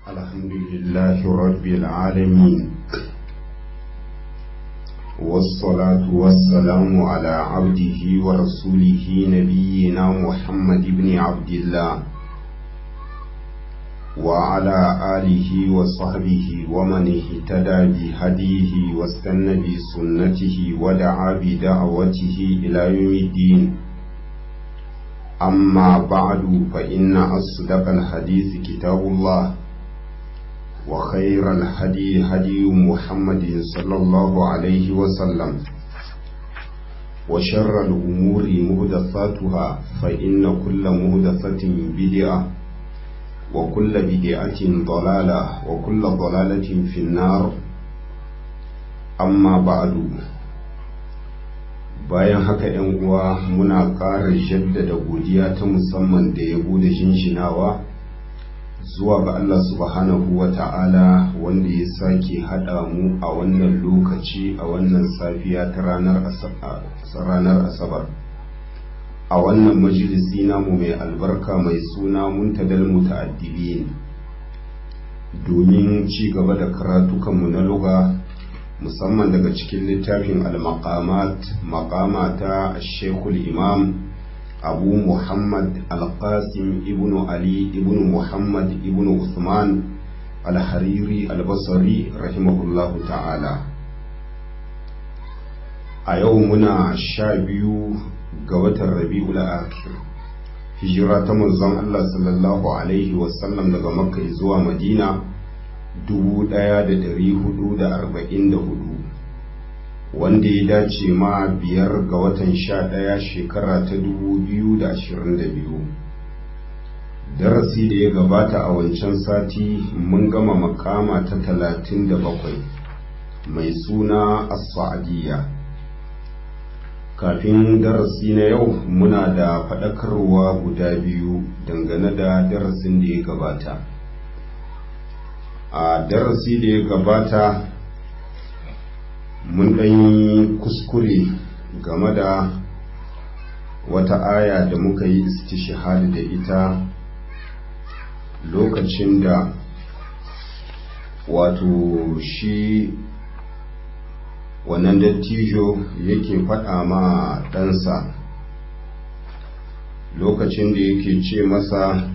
الحمد لله رب العالمين والصلاة والسلام على عبده ورسوله نبينا محمد بن عبد الله وعلى آله وصحبه ومن اهتدى بهديه واستنى بسنته ودعا بدعوته إلى يوم الدين أما بعد فإن أصدق الحديث كتاب الله وخير الهدي هدي محمد صلى الله عليه وسلم وشر الأمور مهدثاتها فإن كل مهدثة بدعة وكل بدعة ضلالة وكل ضلالة في النار أما بعد bayan haka ‘yan uwa muna ƙara jaddada godiya ta musamman da yabo da jinjinawa zuwa ga Allah subhanahu wa ta'ala wanda ya sake haɗa mu a wannan lokaci a wannan safiya ta ranar asabar a wannan majalisi namu mai albarka mai suna muntadal muta'addibin domin ci gaba da karatukanmu na luga musamman daga cikin littafin al-maqamat maqama ta shekul imam abu muhammad al-qasim ibn ali ibn muhammad ibn usman al-hariri al-basri rahimahullahu ta'ala a yau muna sha biyu ga watan rabi'ul akhir hijira ta manzon Allah sallallahu alaihi wasallam daga makka zuwa madina 1444 wanda ya dace ma biyar ga watan sha ɗaya shekara ta 2022 darasi da ya gabata a wancan sati mun gama makama ta 37 mai suna as-sa'adiyya kafin darasi na yau muna da faɗakarwa guda biyu dangane da darasin da ya gabata a darasi da ya gabata mun ɗanyi kuskure game da wata aya da muka yi istishahadi da ita lokacin da wato shi wannan dattijo yake faɗa ma ɗansa lokacin da yake ce masa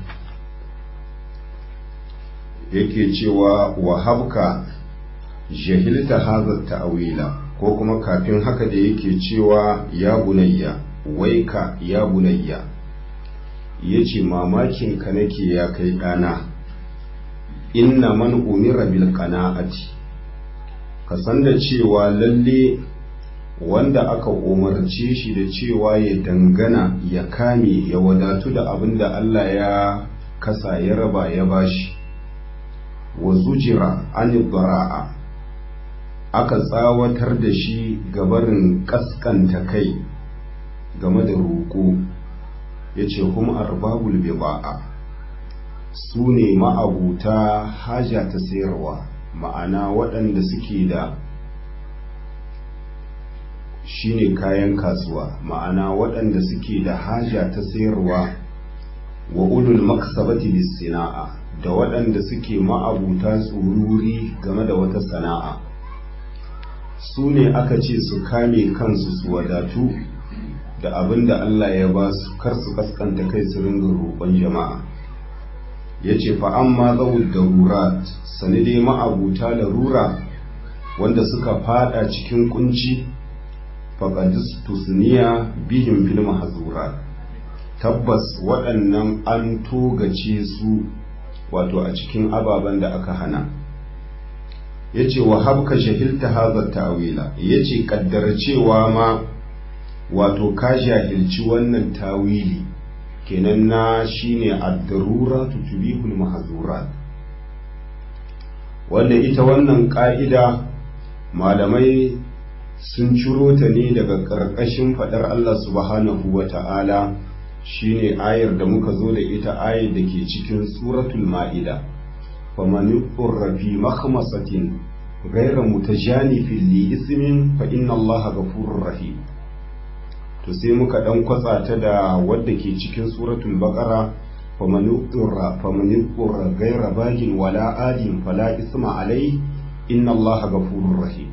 yake cewa wahabka jahilta hazar ta'awila ko kuma kafin haka da yake cewa ya bunayya waika ya bunayya ya ce mamakin ka nake ya kai ɗana inna man umira bil qana'ati ka san da cewa lalle wanda aka umarce shi da cewa ya dangana ya kame ya wadatu da abin da Allah ya kasa ya raba ya bashi wa zujira an bara'a aka tsawatar da shi gabarin kaskanta kai game da roƙo ya ce kuma arbabul biba'a su ne ma'abuta haja ta sayarwa ma'ana waɗanda suke da shine kayan kasuwa ma'ana waɗanda suke da haja ta sayarwa wa ulul maksabati bis sana'a da waɗanda suke ma'abuta tsururi game da wata sana'a su ne aka ce su kame kansu su wadatu da abin da Allah ya ba su kar su kaskanta kai su ringa roƙon jama'a ya ce fa'amma zawul darurat sani dai ma'abuta larura wanda suka fada cikin kunci faƙadis tusniya bihin fil mahazura tabbas waɗannan an togace su wato a cikin ababen da aka hana ya ce wa habka shahilta hazar ta'awila ya ce ƙaddar cewa ma wato ka jahilci wannan tawili kenan na shine ad-darura tutubihul mahzurat wanda ita wannan ka'ida malamai sun ciro ta ne daga ƙarƙashin faɗar Allah subhanahu wa ta'ala shine ayar da muka zo da ita ayar da ke cikin suratul ma'ida faman yurra fi makhmasatin ghayra mutajanifin li ismin fa inna allaha ghafurur rahim to sai muka dan kwatsa ta da wadda ke cikin suratul baqara faman yuqra faman yuqra ghayra bagin wala adin fala isma alayhi inna allaha ghafurur rahim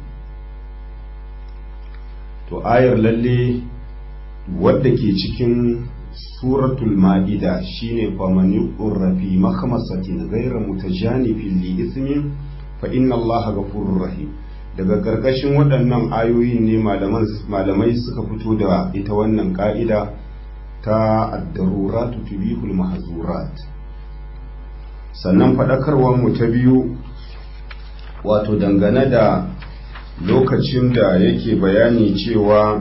to ayar lalle wadda ke cikin suratul ma'ida shine faman yuqra fi makhmasatin ghayra mutajanifin li ismin fa inna allaha ghafurur rahim daga ƙarƙashin waɗannan ayoyin ne malamai suka fito da ita wannan ƙa'ida ta addaruratu tubihul mahzurat sannan faɗakarwar mu ta biyu wato dangane da lokacin da yake bayani cewa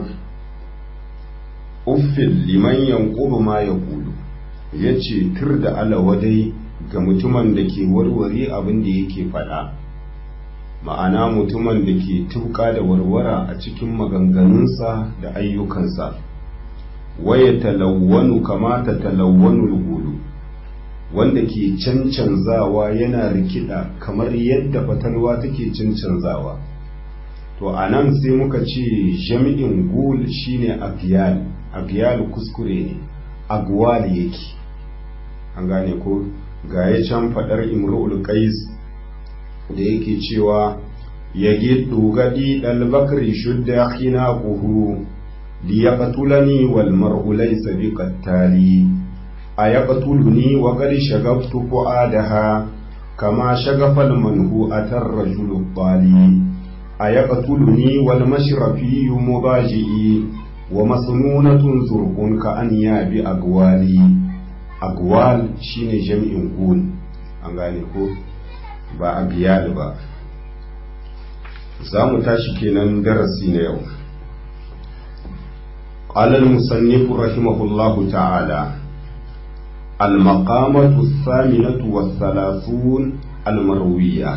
uffin liman yanqubu ma yaqulu yace tur da alawadai ga mutumin da ke warware abin da yake faɗa ma'ana mutumin da ke tuka da warwara a cikin maganganunsa da ayyukansa waya talawwanu kama ta talawwanu gudu wanda ke cancanzawa yana rikida kamar yadda fatalwa take cancanzawa to a nan sai muka ce jami'in gul shine agiyal agiyal kuskure ne agwal yake an gane ko ga ya can fadar imru'ul qais da yake cewa ya giddu gadi dalbakri shudda khinaquhu li yaqtulani wal mar'u laysa bi qattali ayaqtuluni wa qad shagaftu fuadaha kama shagafa al manhu atar rajul qali ayaqtuluni wal mashrafi mubaji'i wa masnunatun zurqun ka an ya bi agwali agwal shine jami'in gul an gane ko ba a biya ba za mu tashi kenan darasi na yau قال المصنف رحمه الله تعالى المقامة الثامنة والثلاثون المروية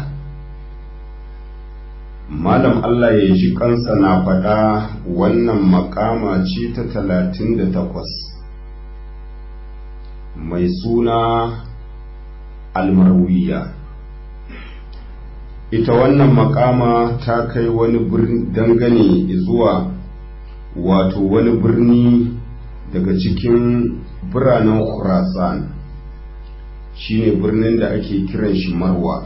malam Allah ya ji kansa na faɗa wannan makama ce ta talatin da takwas mai suna almarwiya ita wannan makama ta kai wani dangane zuwa wato wani birni daga cikin biranen khurasan shine birnin da ake kiran shi marwa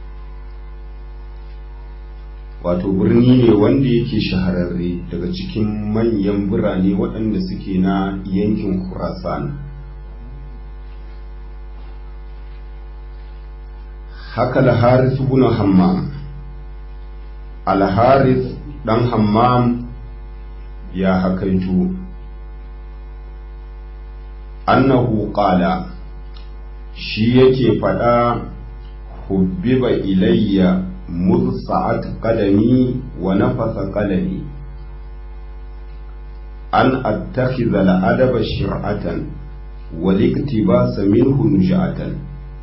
wato birni ne wanda yake shahararre daga cikin manyan birane waɗanda suke na yankin khurasan haka al-harith ibn hammam al-harith dan hammam ya hakaito annahu qala shi yake fada hubbiba ilayya mursa'at qadami wa nafasa qalami an attakhidha al-adaba shir'atan wal iktibasa minhu nujatan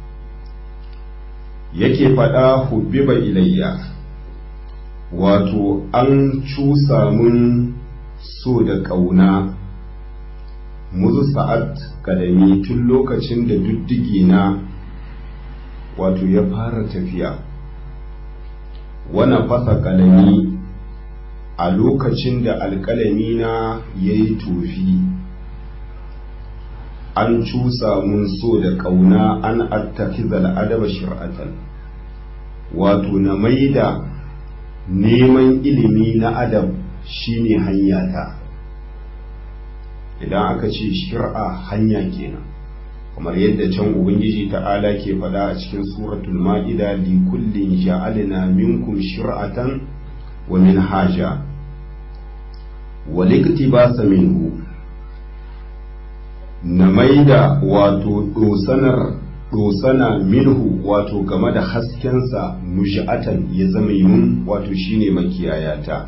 yake faɗa hubbiba ilayya wato an cusa mun so da ƙauna muzu sa'ad kadami tun lokacin da duddige na wato ya fara tafiya wana fasa kalami a lokacin da alkalami na ya yi tofi an cusa mun so da ƙauna an attakizal adaba shir'atan wato na maida neman ilimi na adab shine hanyata idan aka ce shir'a hanya kenan kamar yadda can ubangiji ta'ala ke faɗa a cikin suratul ma'ida li kullin ja'alna minkum shir'atan wa minhaja wa liktibasa minhu na maida wato dosanar dosana minhu wato game da haskensa nuja'atan ya zama yun wato shine makiyayata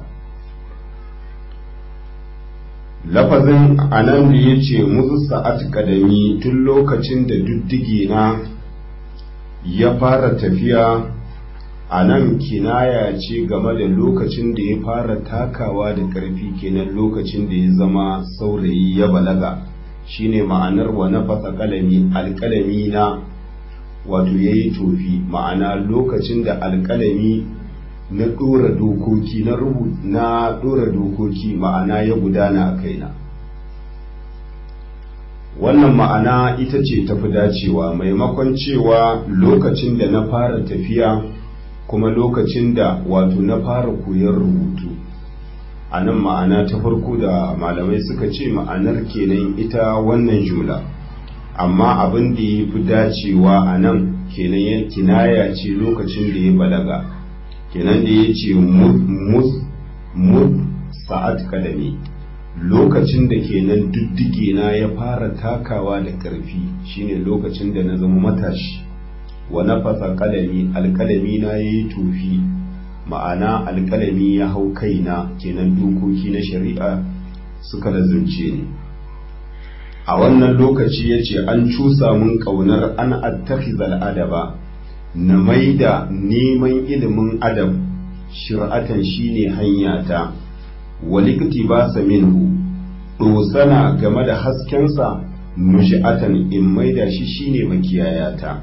lafazin anan da ya ce musu sa'at kadami tun lokacin da duddige na ya fara tafiya a nan kinaya ce game da lokacin da ya fara takawa da ƙarfi kenan lokacin da ya zama saurayi ya balaga shine ma'anar wa na fasa kalami alkalami na wato ya yi tofi ma'ana lokacin da alkalami na ɗora dokoki na na ɗora dokoki ma'ana ya gudana a kaina wannan ma'ana ita ce tafi dacewa maimakon cewa lokacin da na fara tafiya kuma lokacin da wato na fara koyon rubutu a nan ma'ana ta farko da malamai suka ce ma'anar kenan ita wannan jumla amma abin da ya fi dacewa a nan kenan ya kinaya ce lokacin da ya balaga kenan da ya ce mud sa'ad kadami lokacin da kenan diddige na ya fara takawa da ƙarfi shine lokacin da na zama matashi wa nafasa kalami alkalami na yayi tufi ma'ana alkalami ya hau kaina kenan dokoki na shari'a suka lazumce ni a wannan lokaci ya ce an cusa mun ƙaunar an attakhizal adaba na maida neman ilimin adab shir'atan shine hanyata walikti ba sa minhu dosana game da haskensa nushi'atan in maida shi shine makiyayata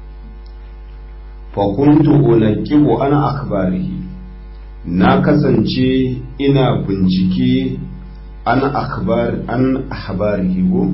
fa kuntu unaqibu ana akhbarihi na kasance ina bincike an akhbar an ahbarihi go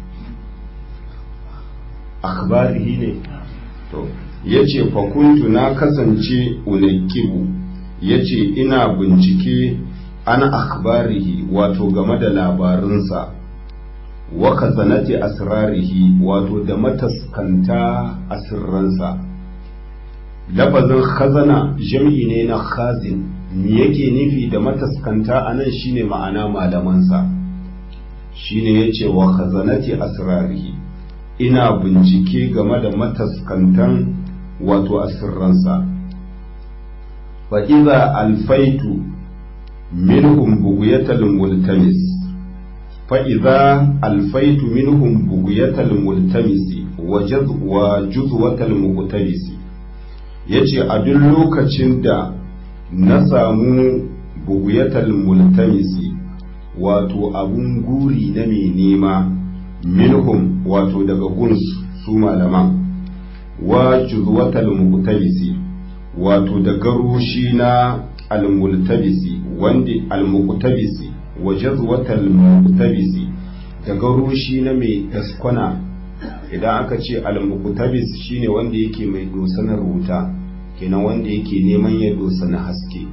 akhbarihi ne to yace fa kuntu na kasance unaqibu yace ina bincike an akhbarihi wato game da labarinsa wa kazanati asrarihi wato da mataskanta asirransa lafazin khazana jam'i ne na khazin me yake nufi da mataskanta anan shine ma'ana malamansa shine yace wa khazanati asrarihi ina bincike game da mataskantan wato asirransa fa iza alfaitu minhum bughyatal multamis fa idza alfaitu minhum bughyatal multamis wa juzwatal muqtabis yace a duk lokacin da na samu bughyatal multamis wato abun guri na mai nema minhum wato daga guns su malaman wa juzwatal muqtabis wato da garushi na al-multabisi wanda al-muqtabisi wa jazwatal muqtabisi daga rushi na mai daskwana idan aka ce al-muqtabis shine wanda yake mai dosanar wuta kenan wanda yake neman ya dosana haske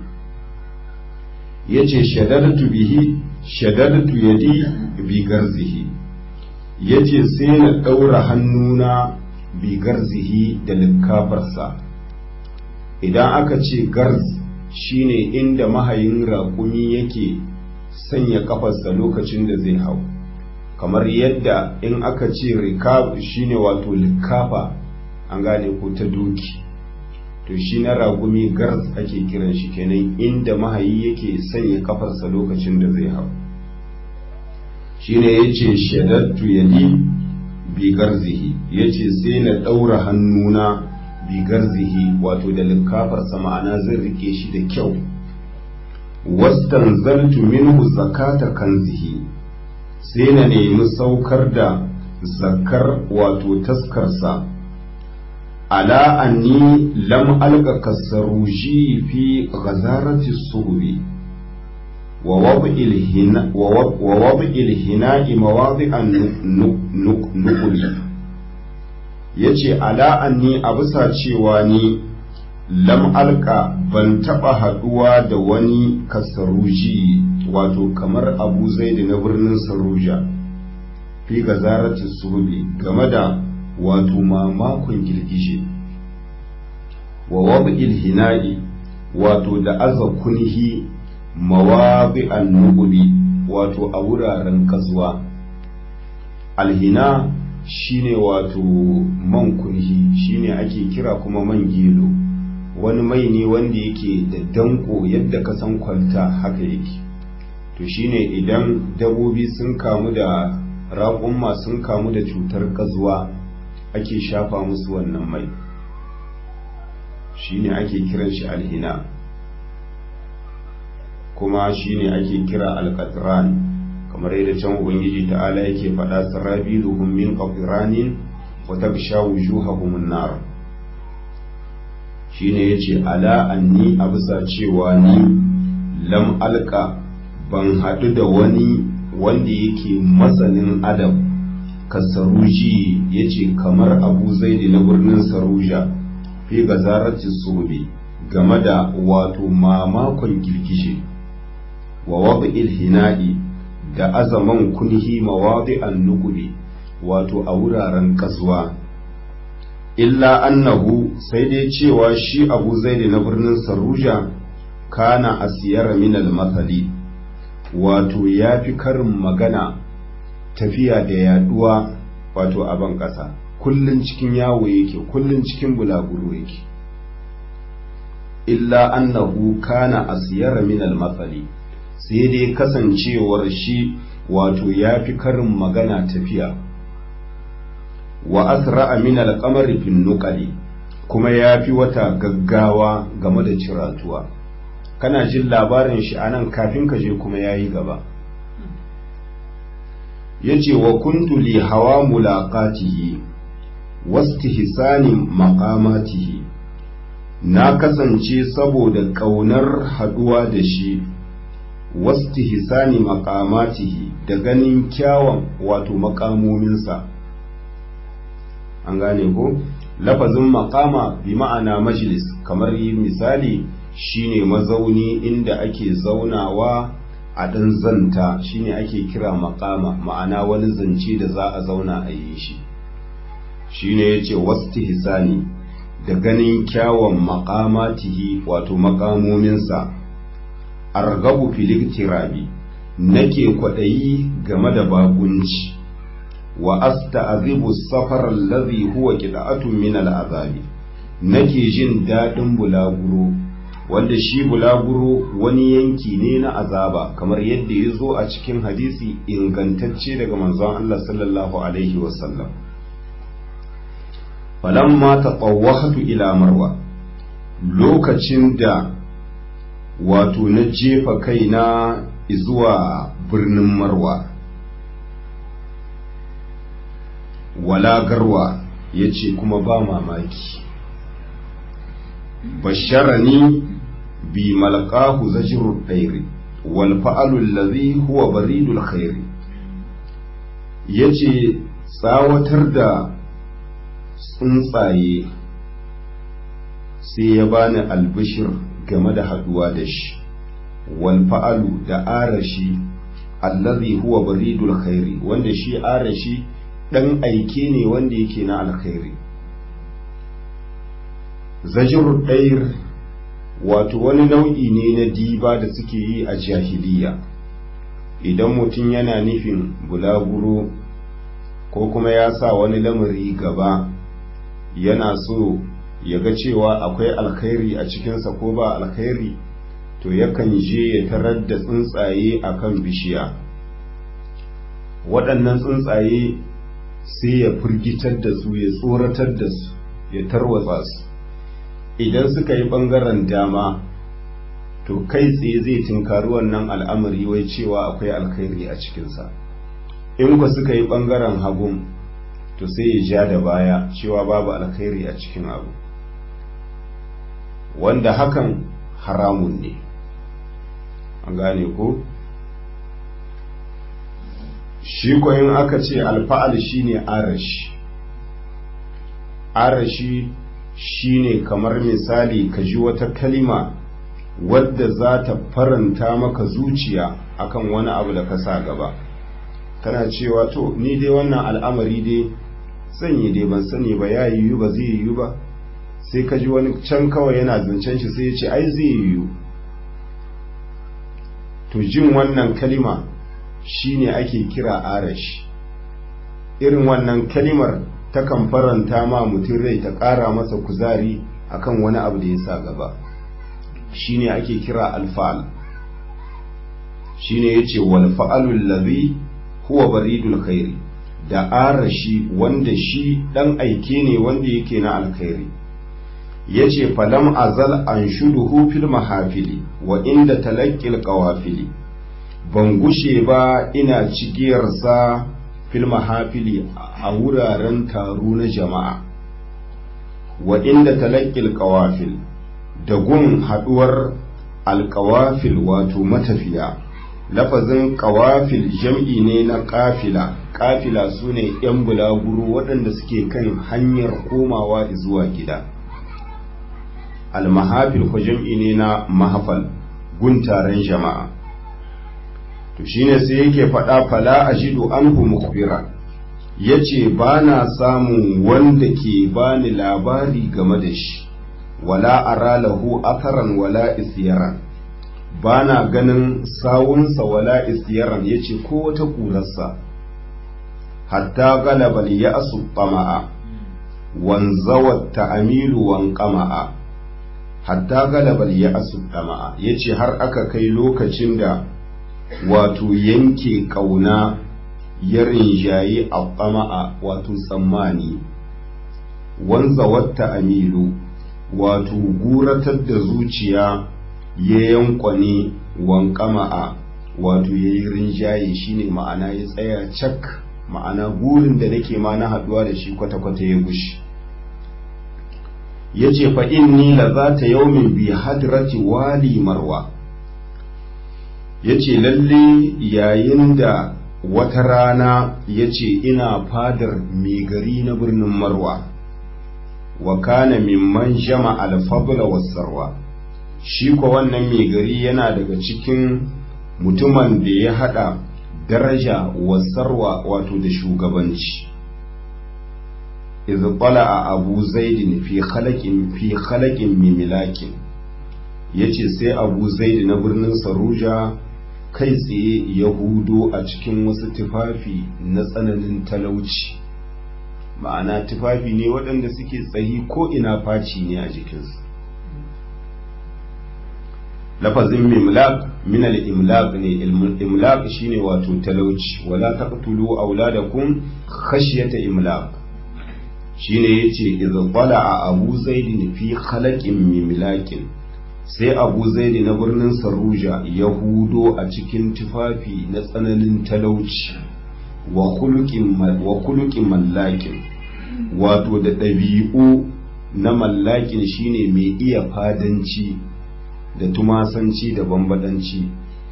yace shadadtu bihi shadadtu yadi bi garzihi yace sai na daura hannuna bi garzihi da likafarsa idan aka ce garz shine inda mahayin raƙumi yake sanya kafarsa lokacin da zai hau kamar yadda in aka ce rikab shine wato likafa an gane ko ta doki to shi na ragumi garz ake kiran shi kenan inda mahayi yake sanya kafarsa lokacin da zai hau shine yace shadattu yadi bi garzihi yace sai na daura hannuna bi garzihi wato da likafarsa ma'ana zan rike shi da kyau wastanzaltu minhu zakata kanzihi sai na nemi saukar da zakar wato taskarsa ala anni lam alqa kasaruji fi ghazarati suhbi wa wad'il hina wa wad'il hina'i mawadi'an nuqli yace ala anni a bisa cewa ni lam alka ban taɓa haɗuwa da wani kasaruji wato kamar abu zaidi na birnin saruja fi ga zarati suhubi game da wato mamakon girgije wa wabi'il hina'i wato da aza kunhi mawabi'an nububi wato a wuraren kasuwa alhina shine wato man kunhi shine ake kira kuma man gelo wani mai ne wanda yake da danko yadda ka san kwalta haka yake to shine idan dabobi sun kamu da raƙumma sun kamu da cutar kazuwa ake shafa musu wannan mai shine ake kiran shi alhina kuma shine ake kira alqatran kamar yadda can ubangiji ta'ala yake faɗa sarabiluhum min qatranin wa tagsha wujuhahum an-nar shine yace ala anni a bisa cewa ni lam alka ban haɗu da wani wanda yake masanin adab kasaruji ya ce kamar abu zaidi na birnin saruja fi gazarati sobe game da wato mamakon girgije wa wadu ilhina'i da azaman kunhi mawadi an nukuli wato a wuraren kasuwa illa annahu sai dai cewa shi abu zaidi na birnin saruja kana asiyar minal mathali wato ya fi karin magana tafiya da yaduwa wato a ban ƙasa kullun cikin yawo yake kullun cikin bulaguro yake illa annahu kana asiyar minal mathali sai dai kasancewar shi wato ya fi karin magana tafiya wa asra'a min al-qamari fi nuqali kuma ya fi wata gaggawa game da ciratuwa kana jin labarin shi anan kafin ka je kuma yayi gaba yace wa kuntu li hawa mulaqatihi wastihsani maqamatihi na kasance saboda kaunar haduwa da shi wastihsani maqamatihi da ganin kyawun wato makamominsa an gane ko lafazin makama bi ma'ana majlis kamar misali shine mazauni inda ake zaunawa a ɗan zanta shine ake kira makama ma'ana wani zance da za a zauna a yi shi shine yace wastihsani da ganin kyawun makamatihi wato makamominsa argabu filiktirabi nake kwaɗayi game da bakunci wa asta'zibu safar allazi huwa qita'atun min al'azabi nake jin dadin bulaguro wanda shi bulaguro wani yanki ne na azaba kamar yadda ya zo a cikin hadisi ingantacce daga manzon Allah sallallahu alaihi wasallam falamma tatawwahtu ila marwa lokacin da wato na jefa kaina zuwa birnin marwa wala garwa ya ce kuma ba mamaki basharani bi malqahu zajrul khairi wal fa'alu allazi huwa baridul khairi yace tsawatar da tsuntsaye sai ya bani albishir game da haduwa da shi wal fa'alu da arashi allazi huwa baridul khairi wanda shi arashi dan aike ne wanda yake na alkhairi zajir ɗair wato wani nau'i ne na diba da suke yi a jahiliya idan mutum yana nufin bulaguro ko kuma ya sa wani lamari gaba yana so ya ga cewa akwai alkhairi a cikinsa ko ba alkhairi to yakan je ya tarar da tsuntsaye a kan bishiya waɗannan tsuntsaye sai ya firgitar da su ya tsoratar da su ya tarwatsa su idan suka yi ɓangaren dama to kai tsaye zai tinkari wannan al'amari wai cewa akwai alkhairi a cikinsa in ku suka yi ɓangaren hagun to sai ya ja da baya cewa babu alkhairi a cikin abu wanda hakan haramun ne an gane ko shi koyin aka ce alfa'al shine arashi arashi shine kamar misali ka ji wata kalima wadda za ta faranta maka zuciya akan wani abu da ka sa gaba kana cewa to ni dai wannan al'amari dai zan yi dai ban sani ba ya yiwu ba zai yiwu ba sai ka ji wani can kawai yana zancen shi sai ya ce ai zai yiwu to jin wannan kalima shine ake kira arash irin wannan kalimar takan faranta ma mutum rai ta ƙara masa kuzari akan wani abu da ya sa gaba shine ake kira alfa'al shine yace wal fa'alul ladhi huwa baridul khairi da arashi wanda shi dan aike ne wanda yake na alkhairi yace falam azal anshuduhu fil mahafili wa inda talaqqil qawafili ban gushe ba ina cigiyarsa fil mahafili a wuraren taro na jama'a wa inda talaqqil qawafil da gun haduwar alqawafil wato matafiya lafazin ƙawafil jam'i ne na ƙafila ƙafila su ne ‘yan bulaguro waɗanda suke kan hanyar komawa zuwa gida almahafil ko jam'i ne na mahafal guntaren jama'a to shine sai yake faɗa fala ajidu anhu mukbira yace ba na samun wanda ke bani labari game da shi wala ara lahu atharan wala isyaran ba na ganin sawunsa wala isyaran yace ko wata kurarsa hatta galabal ya asu tama'a wanzawat ta'amilu wan qama'a hatta galabal ya asu tama'a yace har aka kai lokacin da wato yanke kauna ya rinjaye a tsama'a wato tsammani wanza wata amilu wato guratar da zuciya ya yankwane wankama'a wato ya yi rinjaye shine ma'ana ya tsaya cak ma'ana gurin da nake ma na haduwa da shi kwata-kwata ya gushi ya ce fa'in ni la za ta yaumin bi hadrati wali marwa ya ce lalle yayin da wata rana ya ce ina fadar mai gari na birnin marwa wa kana mimman jama alfabula wasarwa shi ko wannan mai gari yana daga cikin mutumin da ya hada daraja wasarwa wato da shugabanci idh a abu zaidin fi khalaqin fi khalaqin mimilakin yace sai abu zaid na birnin saruja kai tsaye ya hudo a cikin wasu tufafi na tsananin talauci ma'ana tufafi ne waɗanda suke tsayi ko ina faci ne a jikinsu lafazin mimlaq min al-imlaq ne imlaq shine wato talauci wala taqtulu auladakum khashyata imlaq shine yace idza qala abu zaidin fi khalaqin mimlaqin sai abu zaidi na birnin saruja ya hudo a cikin tufafi na tsananin talauci wa kulukin mallakin wato da ɗabi'u na mallakin shine mai iya fadanci da tumasanci da bambadanci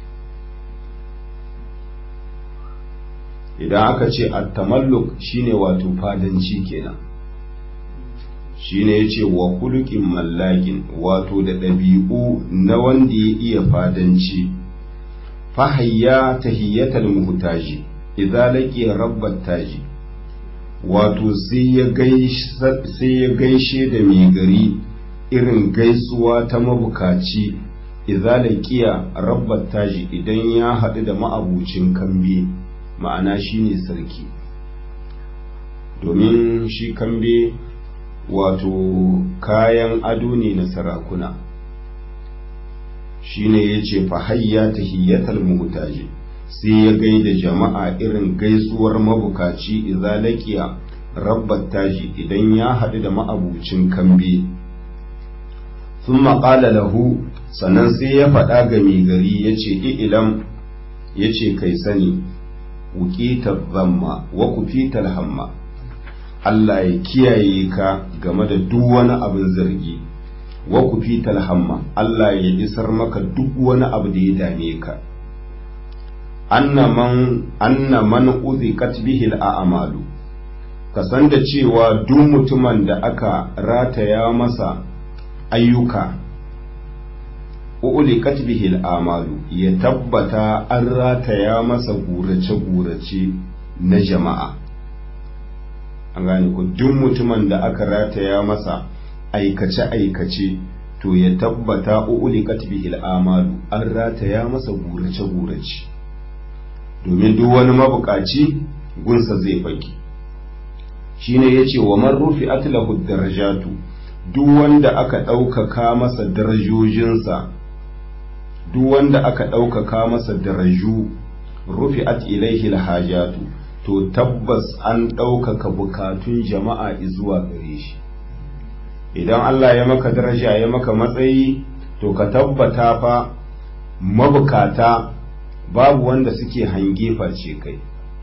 idan aka ce at-tamalluk shine wato fadanci kenan shine ya ce wa kulukin mallakin wato da ɗabi'u na wanda ya iya fadanci fahayya tahiyyatal muhtaji idza laqiya rabbat taji wato sai ya gaishe da mai gari irin gaisuwa ta mabukaci idza laqiya rabbat taji idan ya haɗu da ma'abucin kambe ma'ana shine sarki domin shi kambe wato kayan ado ne na sarakuna shine ya ce fahayya tahiyyatal muhtaji sai ya gaida jama'a irin gaisuwar mabukaci idza laqiya rabbat taji idan ya haɗu da ma'abucin kambe thumma qala lahu sannan sai ya faɗa ga mai gari yace ilam yace kai sani wuqita dhamma wa kufital hamma Allah ya kiyaye ka game da duk wani abin zargi wa ku fi talhamma Allah ya isar maka duk wani abu da ya dame ka anna man anna man uzikat bihi al'amalu ka san da cewa duk mutumin da aka rataya masa ayyuka ulikat bihi al'amalu ya tabbata an rataya masa gurace-gurace na jama'a an gane ku duk mutumin da aka rataya masa aikace-aikace to ya tabbata uuli katbihil amalu an rataya masa gurace-gurace domin duk wani mabukaci gunsa zai faki shine ya ce wa man rufi atlahu darajatu duk wanda aka ɗaukaka masa darajojinsa duk wanda aka ɗaukaka masa daraju rufi at ilaihi hajatu to tabbas an ɗaukaka bukatun jama'a zuwa gare shi idan Allah ya maka daraja ya maka matsayi to ka tabbata fa mabukata babu wanda suke hange face kai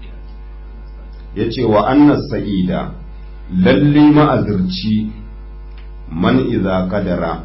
ya ce wa annas sa'ida lalle ma'azirci man iza kadara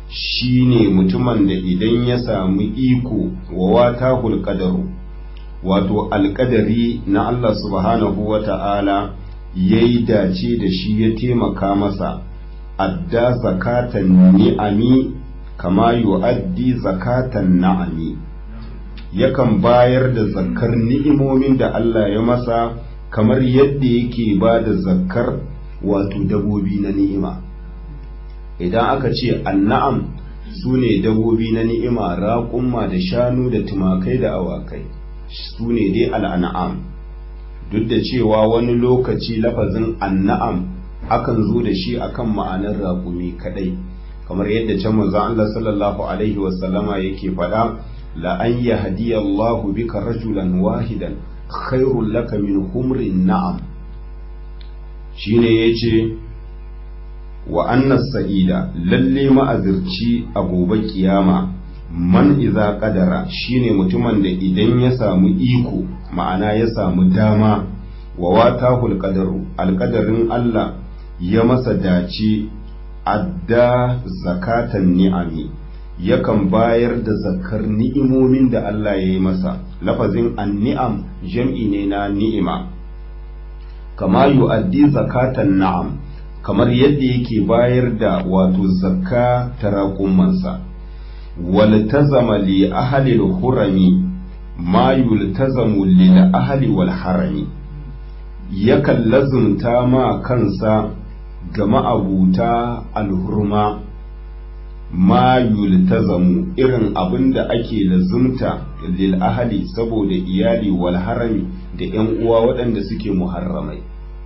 shine mutumin da idan ya samu iko wa wata hulƙadaru wato alƙadari na Allah subhanahu wa ta'ala ya yi dace da shi ya taimaka masa adda zakatan ni'ami kama yu'addi zakatan na'ami yakan bayar da zakkar ni'imomin da Allah ya masa kamar yadda yake ba da zakkar wato dabobi na ni'ima idan aka ce anna'am su ne dabobi na ni'ima raƙumma da shanu da tumakai da awakai su ne dai al'an'am duk da cewa wani lokaci lafazin anna'am akan zo da shi akan ma'anar raƙumi kadai kamar yadda can manzon Allah sallallahu alaihi wasallama yake faɗa la an yahdiyallahu bika rajulan wahidan khairul laka min humrin na'am shine yace wa annas sa'ida lalle ma'azirci a gobe kiyama man iza kadara shine mutumin da idan ya samu iko ma'ana ya samu dama wa watahul qadaru alqadarin Allah ya masa dace adda zakatan ni'ami yakan bayar da zakar ni'imomin da Allah ya yi masa lafazin an-ni'am jam'i ne na ni'ima kama yu'addi zakatan na'am kamar yadda yake bayar da wato zakka ta raƙumansa waltazama li ahli al-hurami ma yultazamu lil ahli wal harami yakan lazumta ma kansa ga ma'abuta alhurma ma yultazamu irin abin da ake lazumta lil ahli saboda iyali wal harami da 'yan uwa waɗanda suke muharramai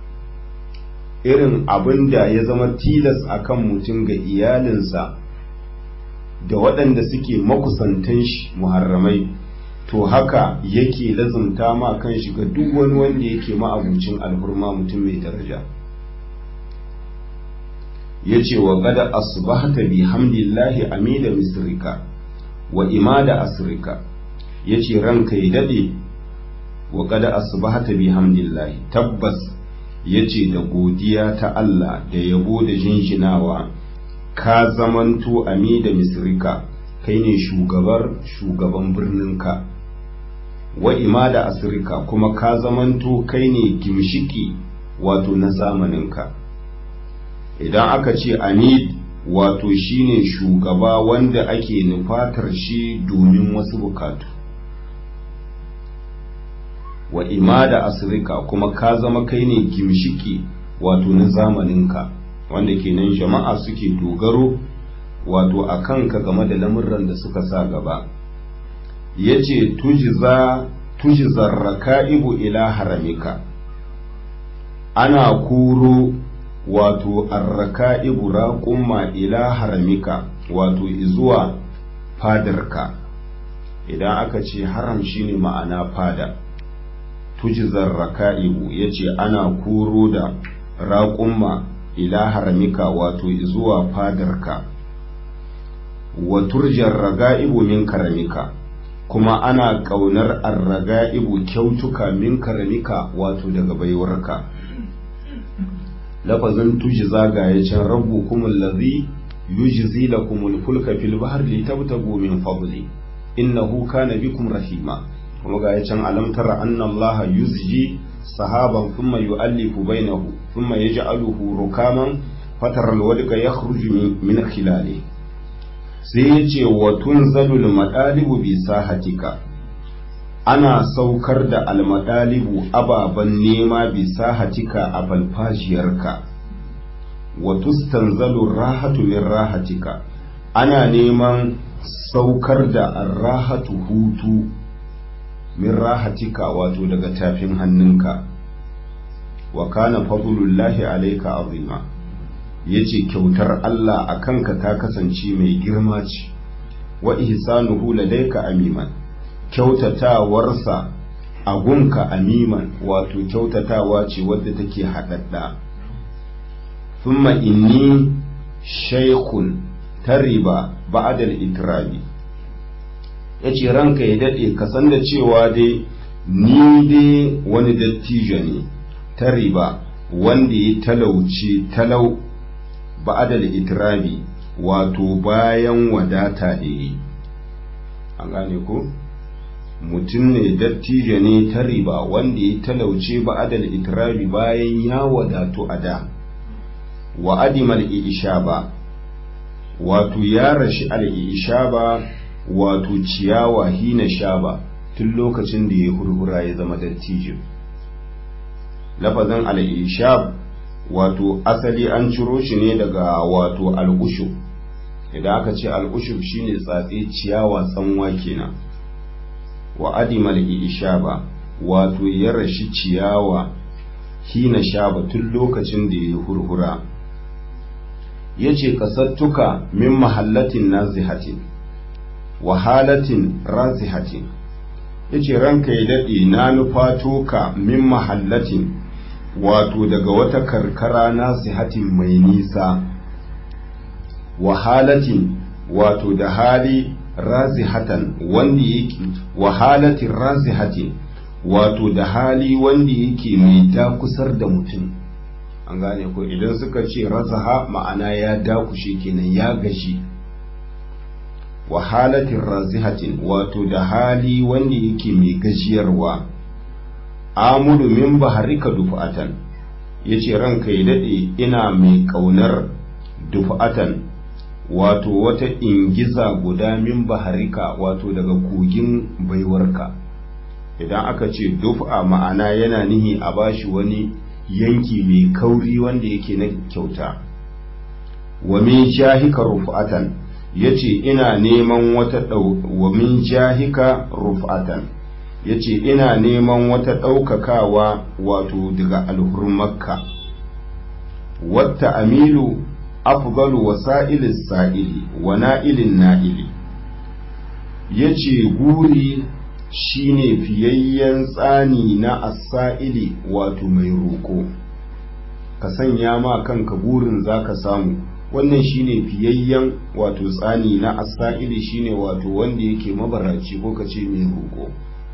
irin abin da ya zama tilas akan mutum ga iyalinsa da waɗanda suke makusantan shi muharramai to haka yake lazumta ma kan shi ga duk wani wanda yake ma'abucin alhurma mutum mai daraja ya ce wa gada asbahta bi hamdillahi amida misrika wa imada asrika ya ce ranka ya daɗe wa gada asbahta bi hamdillahi tabbas ya ce da godiya ta Allah da yabo da jinjinawa ka zamanto ami da misrika kai ne shugabar shugaban birninka wa imada asirika kuma ka zamanto kai ne gimshiki wato na zamaninka idan aka ce amid wato shine shugaba wanda ake nufatar shi domin wasu bukatu wa imada asirika kuma ka zama kai ne gimshiki wato na zamaninka wanda kenan jama'a suke dogaro wato a kanka game da lamurran da suka sa gaba ya ce tujizar raka'ibu ila haramika ana kuro wato arraka'ibu raƙumma ila haramika wato zuwa fadarka idan aka ce haram shine ma'ana fada tujizar raka'ibu ya ce ana kuro da raƙumma ila haramika wato zuwa fadarka wa turjar raga'ibu min karamika kuma ana ƙaunar arraga'ibu kyautuka min karamika wato daga baiwarka lafazin tuji zagaye can rabu kuma lazi yujzi lakumul fulka fil bahr litabtagu min fadli innahu kana bikum rahima kuma ga can alam tara anna allaha yuzji sahaban thumma yu'allifu bainahu thumma yaj'aluhu rukaman fatara alwadqa yakhruju min khilali sai yace wa tunzalul madalibu bi sahatika ana saukar da almadalibu ababan nema bi sahatika a falfajiyarka wa tustanzalu rahatu min rahatika ana neman saukar da arrahatu hutu min rahatika wato daga tafin hannunka wa kana fadlullahi alayka azima yace kyautar Allah a kanka ta kasance mai girma ce wa ihsanuhu ladayka amiman kyautatawarsa a gunka amiman wato kyautatawa ce wadda take haɗaɗɗa thumma inni shaykhun tariba ba'da al-itrabi ya ce ranka ya daɗe ka san da cewa dai ni dai wani dattijo ne ta riba wanda ya talauce talau ba'adal itirabi wato bayan wadata da yi an gane ko mutum ne dattijo ne ta riba wanda ya talauce ba adal itirabi bayan ya wadatu a da wa adimal ishaba wato ya rashi al-ishaba wato ciyawa hina shaba tun lokacin da ya hurhura ya zama dattijo lafazin al-ishab wato asali an ciro shi ne daga wato al-ushub idan aka ce al-ushub shine tsatse ciyawa tsanwa kenan wa adimal ishaba wato ya rashi ciyawa hina shaba tun lokacin da ya hurhura yace kasattuka min mahallatin nazihatin wa halatin razihatin yace ranka ya dade na nufato ka min mahallatin wato daga wata karkara nazihatin mai nisa wa halatin wato da hali razihatan wanda yake wa halatin razihatin wato da hali wanda yake mai dakusar da mutum an gane ko idan suka ce razaha ma'ana ya dakushe kenan ya gashi wa halatin razihatin wato da hali wanda yake mai gajiyarwa amulu min baharika dufa'atan yace ranka ya dade ina mai kaunar dufa'atan wato wata ingiza guda min baharika wato daga kogin baiwarka idan aka ce dufa ma'ana yana nihi a bashi wani yanki mai kauri wanda yake na kyauta wa min jahika rufa'atan yace ina neman wata wa min jahika rufa'atan yace ina neman wata ɗaukakawa wato daga alhurmakka wata amilu afdalu wasa'ilis sa'ili wa na'ilin na'ili yace guri shine fiyayyen tsani na asa'ili wato mai roƙo ka sanya ma kanka burin zaka samu wannan shine fiyayyen wato tsani na asa'ili shine wato wanda yake mabaraci ko kace mai roƙo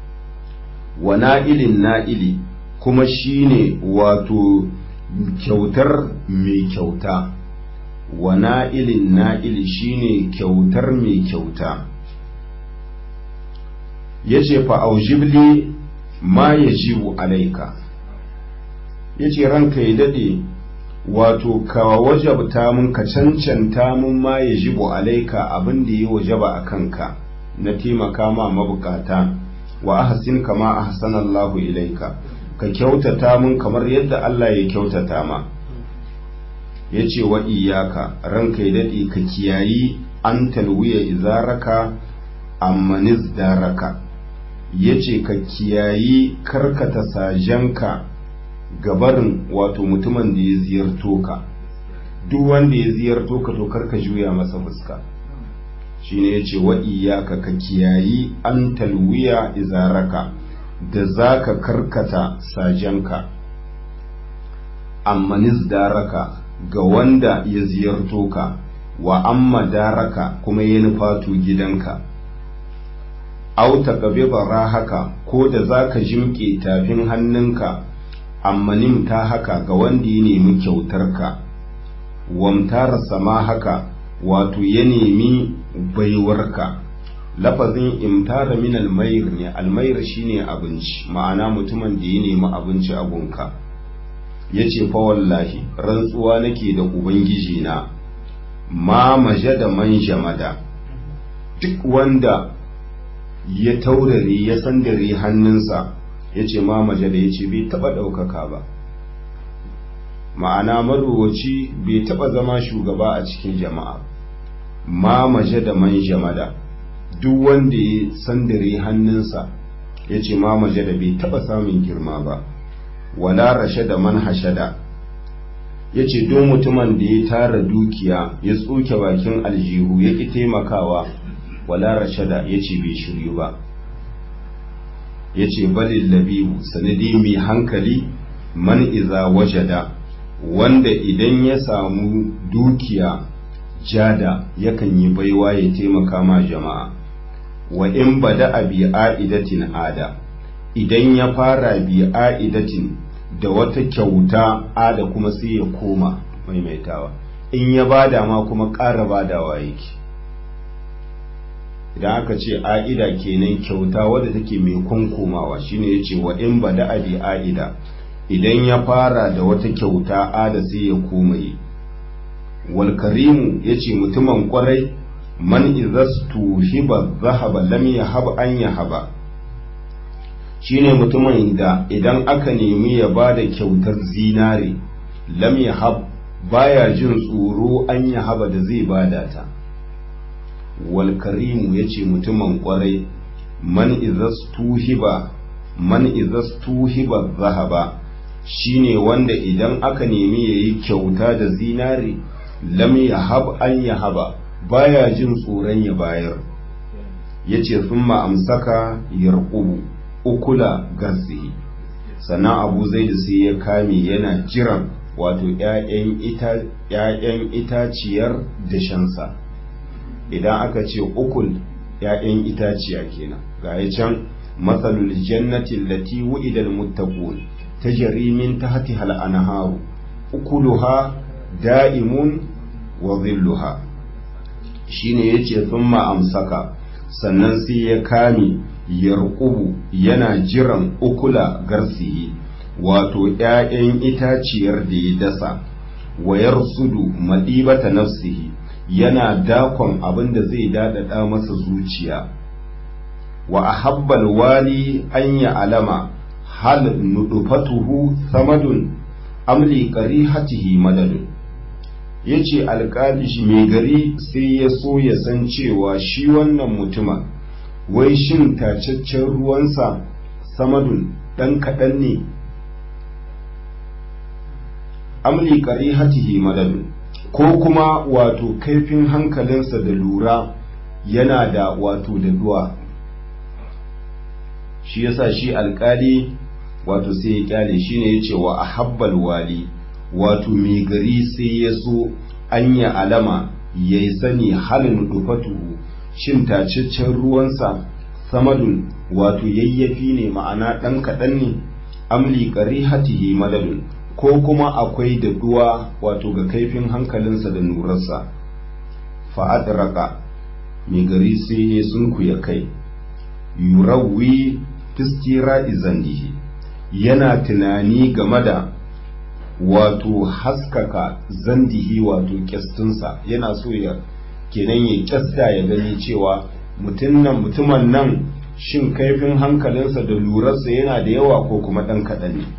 wa na'ilin na'ili kuma shine wato kyautar mai kyauta wa na'ilin na'ili shine kyautar mai kyauta ya ce fa'aujibli ma ya jibu alaika ya ce ranka ya daɗe wato ka wajabta mun ka cancanta mun ma ya jibu alaika abin da ya wajaba a kanka na taimaka ma mabukata wa ahsin kama ahsanallahu ilaika ka kyautata mun kamar yadda Allah ya kyautata ma ya ce wa iyaka ranka ya daɗe ka kiyayi an talwiya izaraka amma nizdaraka ya ce ka kiyayi karkata sajenka gabarin wato mutumin da ya ziyarto ka duk wanda ya ziyarto ka to karka juya masa fuska shine ya ce wa iyaka ka kiyayi an talwiya izaraka da za ka karkata sajenka amma nizdaraka ga wanda ya ziyarto ka wa amma daraka kuma ya nufato gidanka auta gabe bara haka ko da za ka jimƙe tafin hannunka amma nimta haka ga wanda ya nemi kyautarka wamtara sama haka wato ya nemi baiwarka lafazin imtara min almayr ne almayr shine abinci ma'ana mutumin da ya nemi abinci a gunka ya ce fa wallahi rantsuwa nake da ubangiji na ma maje da man jamada duk wanda ya taurare ya sandare hannunsa ya ce ma maje da ya ce bai taba ɗaukaka ba ma'ana marowaci bai taba zama shugaba a cikin jama'a ma maje da man jamada duk wanda ya sandare hannunsa ya ce ma maje da bai taba samun girma ba wala rashe da man hashada ya ce don mutumin da ya tara dukiya ya tsoke bakin aljihu ya ƙi taimakawa wala rashada ya ce bai shiryu ba ya ce balin labibu sanadi mai hankali man iza wajada wanda idan ya samu dukiya jada yakan yi baiwa ya taimaka ma jama'a wa in bada a bi a'idatin ada idan ya fara bi a'idatin da wata kyauta ada kuma sai ya koma maimaitawa in ya bada ma kuma ƙara badawa yake idan aka ce a'ida kenan kyauta wadda take mai kunkumawa shine yace wa in bada abi a'ida idan ya fara da wata kyauta ada sai ya komaye wal karimu yace mutumin kwarai man izastu hiba zahaba lam yahab an yahaba shine mutumin da idan aka nemi ya bada kyautar zinare lam yahab baya jin tsoro an yahaba da zai bada ta wal karimu yace mutumin kwarai man izastu hiba man izastu hiba zahaba shine wanda idan aka nemi yayi kyauta da zinare lam yahab an yahaba baya jin tsoron ya bayar yace thumma amsaka yarqubu ukula garzihi sannan abu zai sai ya kame yana jiran wato ‘ya'yan itaciyar dashensa idan aka ce ukul ‘ya'yan itaciya kenan ga ya can matsalul jannatin lati wa'idal muttaqun ta jarimin ta hati hal'anaharu ukuluha da'imun wa zilluha shine yace thumma amsaka sannan sai ya kame yarqubu yana jiran ukula garsihi wato ‘ya'yan itaciyar da ya dasa wayar sudu maɗibata nafsihi yana dakon abin da zai daɗaɗa masa zuciya wa a habbal wali an ya alama hal nudufatuhu samadun amli ƙari hatihi madadun ya ce alƙali mai gari sai ya so ya san cewa shi wannan mutuma wai shin tacaccen ruwansa samadun ɗan kaɗan ne amli qarihatihi madadun ko kuma wato kaifin hankalinsa da lura yana da wato da duwa shi yasa shi alkali wato sai ya kyale shi ne ya ce wa ahabbal wali wato mai gari sai ya so an ya alama ya yi sani halin dufatuhu shin tacaccen ruwansa samadun wato yayyafi ne ma'ana ɗan kaɗan ne amli qarihatihi madadun ko kuma akwai da duwa wato ga kaifin hankalinsa da nurarsa fa'adraka mai gari sai ya sunkuya kai yurawi fistira izandihi yana tunani game da wato haskaka zandihi wato kyastinsa yana so ya kenan ya kyasta ya gani cewa mutumin nan shin kaifin hankalinsa da lurarsa yana da yawa ko kuma ɗan kaɗan ne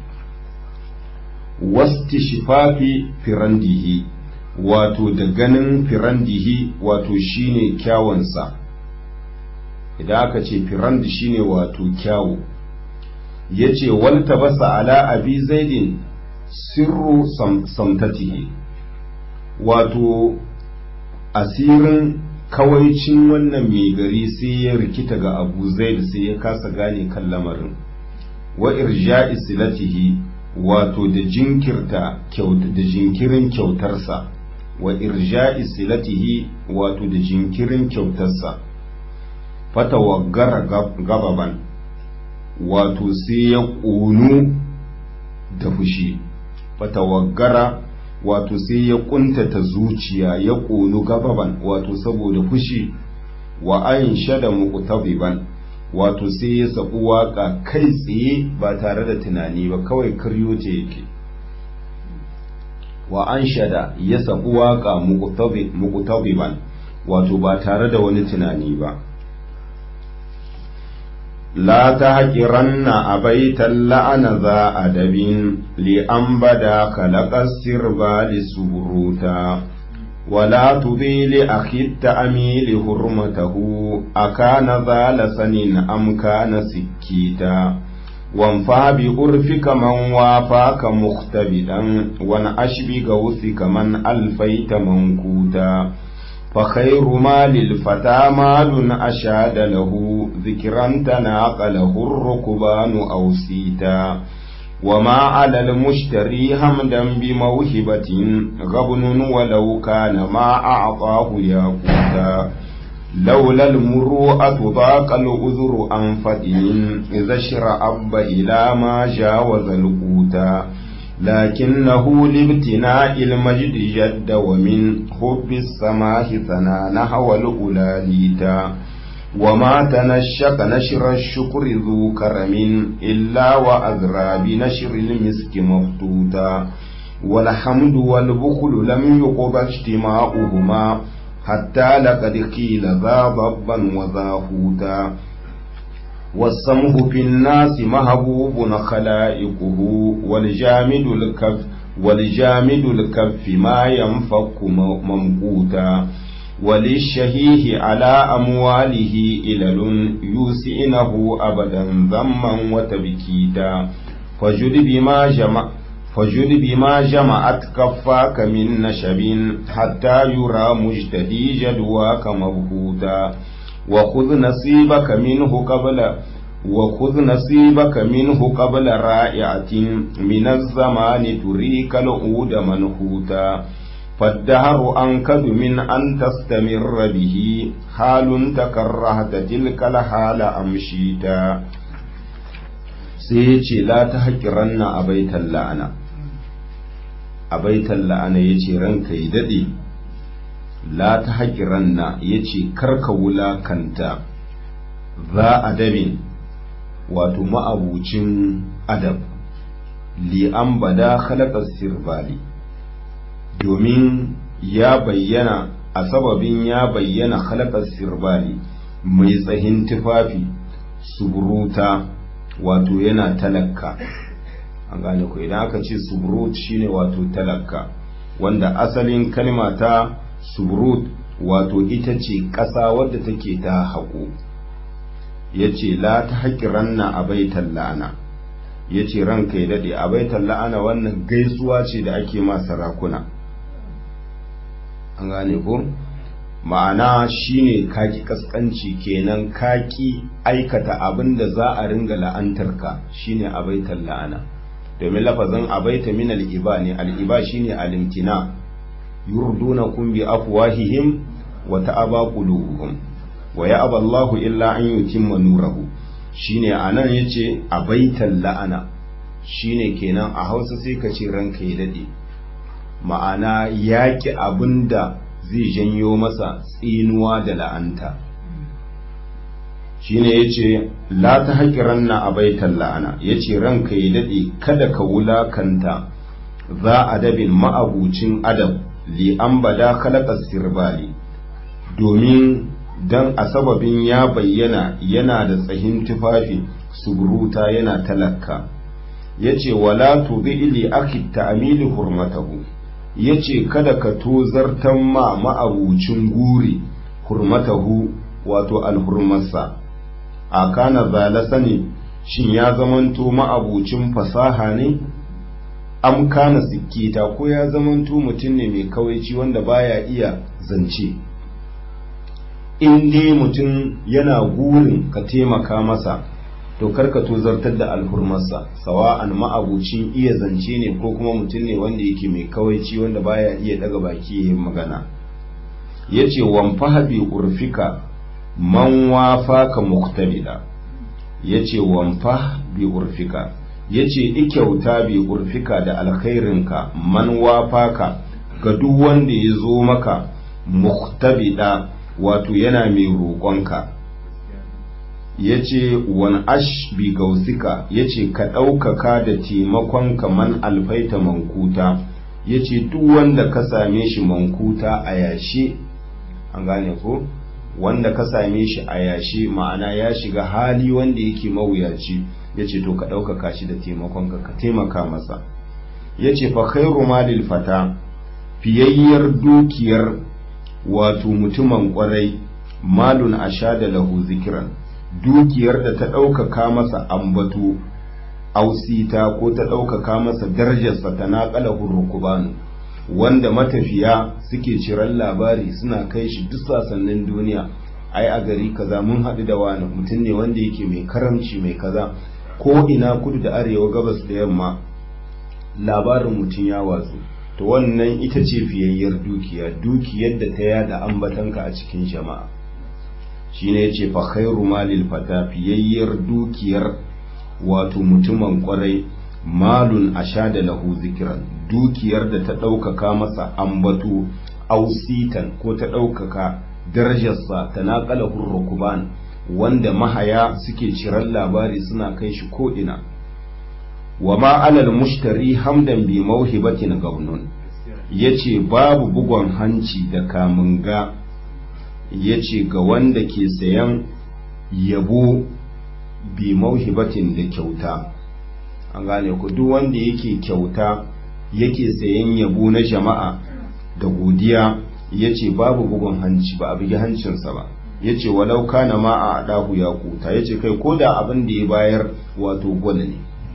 wasti shifafi firandihi wato da ganin firandihi wato shine kyawunsa idan aka ce firandi shine wato kyawu ya ce walta basa ala abi zaidin sirru samtatihi wato asirin kawaicin wannan mai gari sai ya rikita ga abu zaid sai ya kasa gane kan lamarin wa irja'i silatihi wato da jinkirta da jinkirin kyautarsa wa irja'i silatihi wato da jinkirin kyautarsa fatawaggara gababan wato sai ya ƙonu da fushi fatawaggara wato sai ya ƙuntata zuciya ya ƙonu gababan wato saboda fushi wa an shada muqtabiban wato sai ya sabu waka kai tsaye ba tare da tunani ba kawai karyo ce yake wa an shada ya sabu waka muqtabiban wato ba tare da wani tunani ba لا تهجرن أبيت اللعن ذا أدب لأن بدا خلق السربال سبروتا ولا تضي لأخي التأميل هرمته أكان ذا لسن أم كان سكيتا وانفع بأرفك من وافاك مختبدا وانعش بغوثك من ألفيت منكوتا فخير ما للفتى مال أشاد له ذكرا تناقله الركبان أو سيتا وما على المشتري همدا بموهبة غبن ولو كان ما أعطاه ياقوتا لولا المروءة ضاق الأذر عن فتن إذا شرأب إلى ما جاوز القوتا لكنه لابتناء المجد جد ومن حب السماح ثنا نحو الأولى ليتا وما تنشق نشر الشكر ذو كرم إلا وأذرى بنشر المسك مفتوتا والحمد والبخل لم يقب اجتماعهما حتى لقد قيل ذا ضبا وذا هوتا والسمه في الناس محبوب خلائقه والجامد الكف والجامد الكف ما ينفك ممقوتا وللشهيه على أمواله إلل يوسئنه أبدا ذما وتبكيتا فجد بما جمع فجد بما جمعت كفاك من نشب حتى يرى مجتدي جدواك مبهوتا وخذ نصيبك منه قبل وخذ نصيبك منه قبل رائعة من الزمان تريك العود منحوتا فالدهر أنكد من أن تستمر به حال تكرهت تلك الحال أمشيتا سيتي لا تحقرن أبيت اللعنة أبيت اللعنة يتي رنك يددي la ta haƙiranna ya ce karka wulakanta za adabin wato ma'abucin adab li'an bada halakar sirbali domin ya bayyana a sababin ya bayyana halakar sirbali mai tsahin tufafi suburuta wato yana talakka an gane ku idan aka ce suburut shine wato talakka wanda asalin kalma ta subrut wato ita ce ƙasa wadda take ta haƙo ya ce la ta haƙiranna a baitan la'ana ya ce ranka ya daɗe a baitan la'ana wannan gaisuwa ce da ake ma sarakuna an gane ko ma'ana shine kaki kaskanci kenan kaki aikata abin da za a ringa la'antarka shine a baitan la'ana domin lafazin abaita min al'iba ne al'iba shine alimtina yurdunakum bi afwahihim wa ta'aba qulubuhum wa ya'aba Allahu illa an yutimma nurahu shine anan yace abaitan la'ana shine kenan a Hausa sai ka ce ranka ya dade ma'ana yaki abinda zai janyo masa tsinuwa da la'anta shine yace la ta haƙiranna abaitan la'ana yace ranka ya dade kada ka wulakanta za adabin ma'abucin adab li an bada khalaqa sirbali domin dan a sababin ya bayyana yana da tsahin tufafi suburuta yana talakka yace wala tubi li akhi ta'mili hurmatahu yace kada ka tozartan ma ma'abucin guri hurmatahu wato alhurmarsa a kana zala sani shin ya zamanto ma'abucin fasaha ne am kana sikkita ko ya zamanto mutum ne mai kawaici wanda baya iya zance in dai mutum yana gurin ka taimaka masa to karka tozartar da alhurmarsa sawa'an ma'abucin iya zance ne ko kuma mutum ne wanda yake mai kawaici wanda baya iya daga baki yin magana yace wamfaha bi urfika man wafaka muktabida yace wamfah bi urfika yace ikyauta bi urfika da alkhairinka man wafaka ga duk wanda ya zo maka muktabida wato yana mai roƙonka yace wan ash bi gausika yace ka ɗaukaka da taimakonka man alfaita mankuta yace duk wanda ka same shi mankuta a yashe an gane ko wanda ka same shi a yashi ma'ana ya shiga hali wanda yake mawuyaci ya ce to ka ɗaukaka shi da taimakonka ka taimaka masa ya ce fa khairu malil fata fiyayyar dukiyar wato mutumin ƙwarai malun a sha da lahu zikiran dukiyar da ta ɗaukaka masa ambato ausita ko ta ɗaukaka masa darajarsa ta naƙala hurrukubanu wanda matafiya suke ciran labari suna kai shi duk sasannin duniya ai a gari kaza mun haɗu da wani mutum ne wanda yake mai karamci mai kaza ko ina kudu da arewa gabas da yamma labarin mutum ya watsu to wannan ita ce fiyayyar dukiya dukiyar da ta yada ambatanka a cikin jama'a shine yace fa khairu malil fata fiyayyar dukiyar wato mutumin kwarai malun ashada lahu zikran dukiyar da ta ɗaukaka masa ambato ausitan ko ta ɗaukaka darajarsa ta naƙala hurrukuban wanda mahaya suke ciran labari suna kai shi ko'ina wa ma alal mushtari hamdan bi mauhibatin gaunun ya ce babu bugon hanci da kamunga ya ce ga wanda ke sayan yabo bi mauhibatin da kyauta an gane ku duk wanda yake kyauta yake sayan yabo na jama'a da godiya ya ce babu bugun hanci ba a bugi hancinsa ba ya ce walau kana ma a ɗahu ya kuta ya ce kai ko da abin da ya bayar wato gwal ne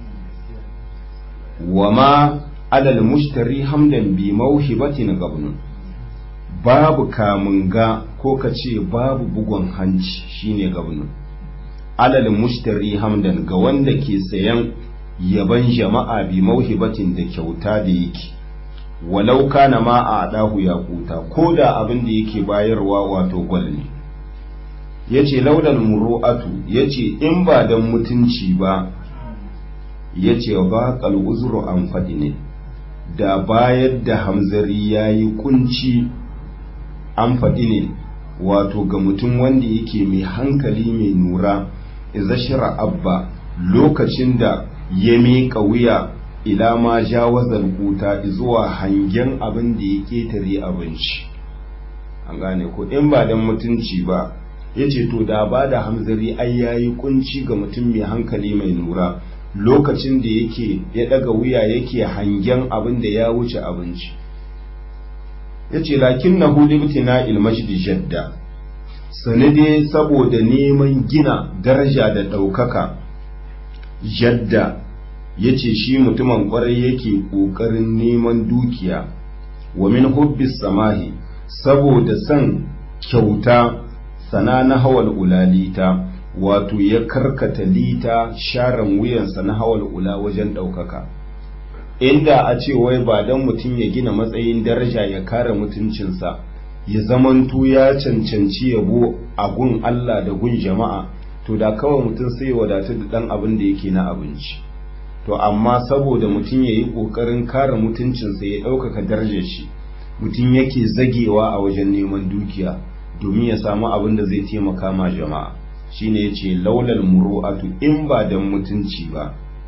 wa ma alal mushtari hamdan bi mauhibatin gabnun babu kamunga ko ka ce babu bugun hanci shine gabnun alal mushtari hamdan ga wanda ke sayan yaban jama'a bi mauhibatin da kyauta da yake walau kana ma a dahu ya kuta ko da abin da yake bayarwa wato gwal ne yace laulal muru'atu yace in ba dan mutunci ba yace ba qal uzru an fadi ne da bayar da hamzari yayi kunci an faɗi ne wato ga mutum wanda yake mai hankali mai nura iza shira abba lokacin da ya miƙa wuya ila ma jawazar kuta zuwa hangen abin da ya ƙetare abinci an gane ko in ba dan mutunci ba ya ce to da ba da hamzari ai yayi kunci ga mutum mai hankali mai nura lokacin da yake ya ɗaga wuya yake hangen abin da ya wuce abinci ya ce lakin na hulibtina ilmajidi jadda sanade saboda neman gina daraja da ɗaukaka jadda ya ce shi mutumin ƙwarai yake ƙoƙarin neman dukiya wa min hubbis samahi saboda son kyauta sana na hawal ulalita wato ya karkata lita sharan wuyansa na hawal ula wajen ɗaukaka inda a ce wai ba don mutum ya gina matsayin daraja ya kare mutuncinsa ya zamanto ya cancanci yabo a gun Allah da gun jama'a to da kawai mutum sai ya wadatu da ɗan abin da yake na abinci to amma saboda mutum ya yi ƙoƙarin kare mutuncinsa ya ɗaukaka darajar shi mutum yake zagewa a wajen neman dukiya domin ya samu abin da zai taimaka ma jama'a shine yace laulal muru'atu in ba dan mutunci ba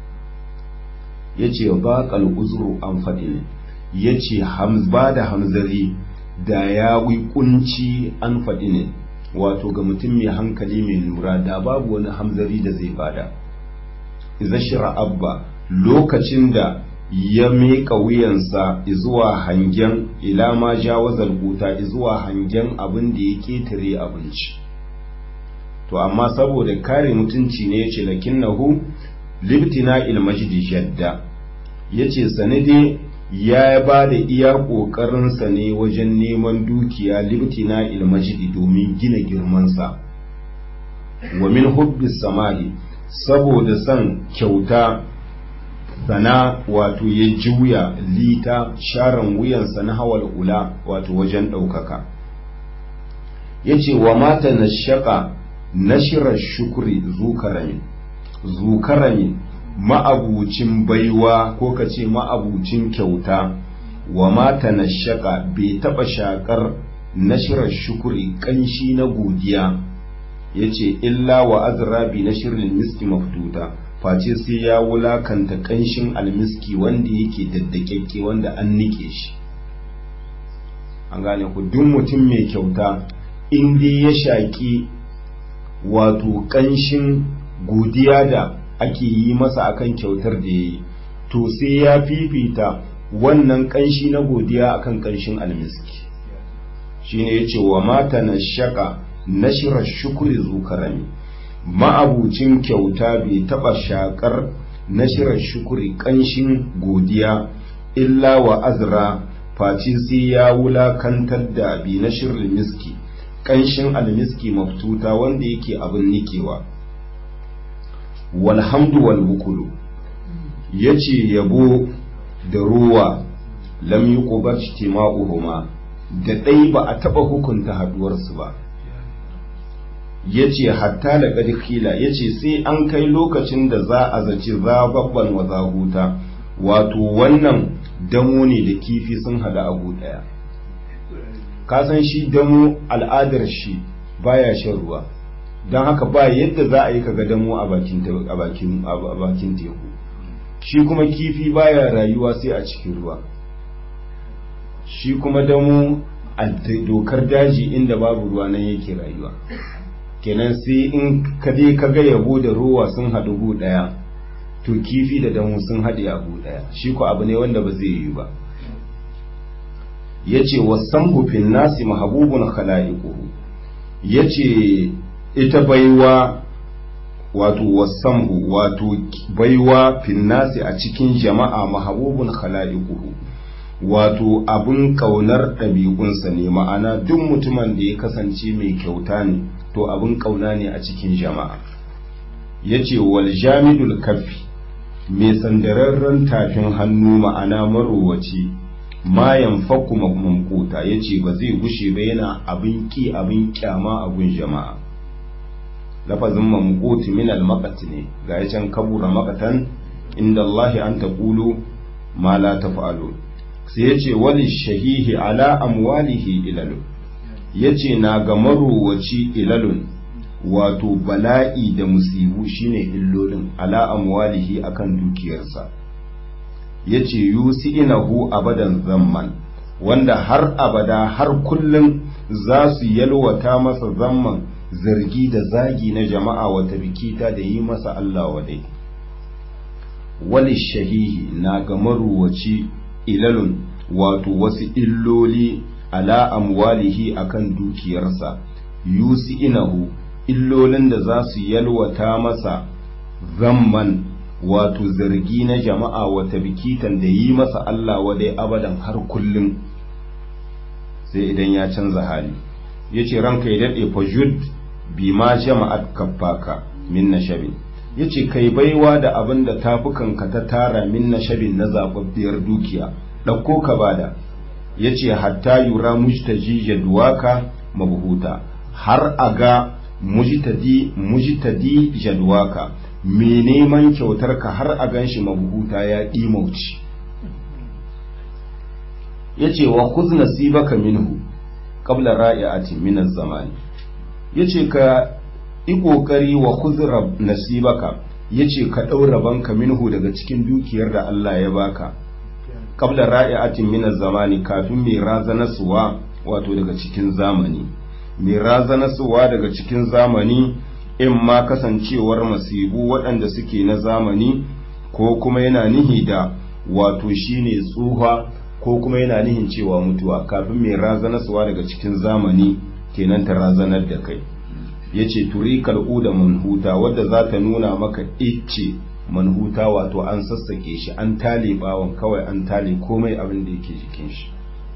yace baqal uzru an faɗi ne yace ba da hamzari da ya wi kunci an faɗi ne wato ga mutum mai hankali mai lura da babu wani hamzari da zai bada iza shira abba lokacin da ya miƙa wuyansa zuwa hangen ila ma jawazal kuta zuwa hangen abin da ya ƙetare abinci to amma saboda kare mutunci ne yace lakinnahu libtina il majdi jadda yace sanade ya ba da iya ƙoƙarinsa ne wajen neman dukiya libtina il majdi domin gina girmansa wa min hubbis samahi saboda son kyauta sana wato ya juya lita sharan wuyansa na hawal ula wato wajen ɗaukaka ya ce wa mata na shaƙa nashirar shukuri zukarami zukarami ma'abucin baiwa ko ka ce ma'abucin kyauta wa mata na shaƙa bai taɓa shaƙar nashirar shukuri ƙanshi na godiya ya ce illa wa azrabi na shirin miski mafduta face sai ya wulakanta ƙanshin almiski wanda yake daddakekke wanda an nike shi an gane ku duk mutum mai kyauta in dai ya shaƙi wato ƙanshin godiya da ake yi masa akan kyautar da ya yi to sai ya fifita wannan ƙanshi na godiya akan ƙanshin almiski shine ya ce wa mata na shaƙa nashirar shukuri zukarami ma'abucin kyauta bai taɓa shaƙar nashirar shukuri ƙanshin godiya illa wa azra face sai ya wulakantar da bi na shirin miski ƙanshin almiski maftuta wanda yake abin nikewa walhamdu wal bukulu ya ce yabo da ruwa lam yi ƙubar da ɗai ba a taɓa hukunta haɗuwarsu ba ya ce hatta da ƙarƙila ya ce sai an kai lokacin da za a zaci zababban wa zahuta wato wannan damo ne da kifi sun hada abu ɗaya kasan shi damo al'adar shi baya shan ruwa don haka ba yadda za a yi kaga damo a bakin teku shi kuma kifi baya rayuwa sai a cikin ruwa shi kuma damo a dokar daji inda babu ruwa nan yake rayuwa kenan sai in ka je ka ga yabo da ruwa sun haɗu gu ɗaya to kifi da damu sun haɗe a gu ɗaya shi ko abu ne wanda ba zai yi ba ya ce wasan hufin nasi mahabubun khala'iquhu ya ce ita baiwa wato wasamhu wato baiwa finnasi a cikin jama'a mahabubun khala'iquhu wato abin kaunar ɗabi'unsa ne ma'ana duk mutumin da ya kasance mai kyauta ne to abin kauna ne a cikin jama'a ya ce wal jamidul kafi mai sandararren tafin hannu ma'ana marowaci ma yanfaku mamkuta ya ce ba zai gushe ba yana abin ki abin kyama abin jama'a lafazin mamkuti min al ne ga ya can kabura makatan inda Allah an taqulu ma la taf'alun sai ya ce wali shahihi ala amwalihi ilalun ya ce na ga marowaci ilalun wato bala'i da musibu shine illolin ala amwalihi akan dukiyarsa ya ce yusi inahu abadan zamman wanda har abada har kullum za su yalwata masa zamman zargi da zagi na jama'a wata bikita da yi masa Allah wadai wali shahihi na ga marowaci ilalun wato wasu illoli ala amwalihi akan dukiyarsa yusi inahu illolin da za su yalwata masa zamman wato zargi na jama'a wata bikitan da yi masa Allah wadai abadan har kullum sai idan ya canza hali ya ce ranka ya daɗe fajud bi ma jama'at kaffaka min nashabin ya ce kai baiwa da abin da tafukanka ta tara min nashabin na zaɓaɓɓiyar dukiya ɗauko ka bada ya ce hatta yura mujtaji jadwaka mabuhuta har a ga mujtadi mujtadi jadwaka me neman kyautar ka har a ganshi mabuhuta ya ɗimauci ya ce wa khuz nasibaka minhu qabla ra'iati min az-zamani yace ka yi kokari wa khuz nasibaka yace ka ɗaura banka minhu daga cikin dukiyar da Allah ya baka qabla ra'iatin min zamani kafin mai razanasuwa wato daga cikin zamani mai razanasuwa daga cikin zamani in ma kasancewar masibu waɗanda suke na zamani ko kuma yana nihi da wato shine tsuha ko kuma yana nihin cewa mutuwa kafin mai razanasuwa daga cikin zamani kenan ta razanar da kai yace turikal uda manhuta wadda za ta nuna maka icce manhuta wato an sassake shi an tale bawon kawai an tale komai abin da yake jikin shi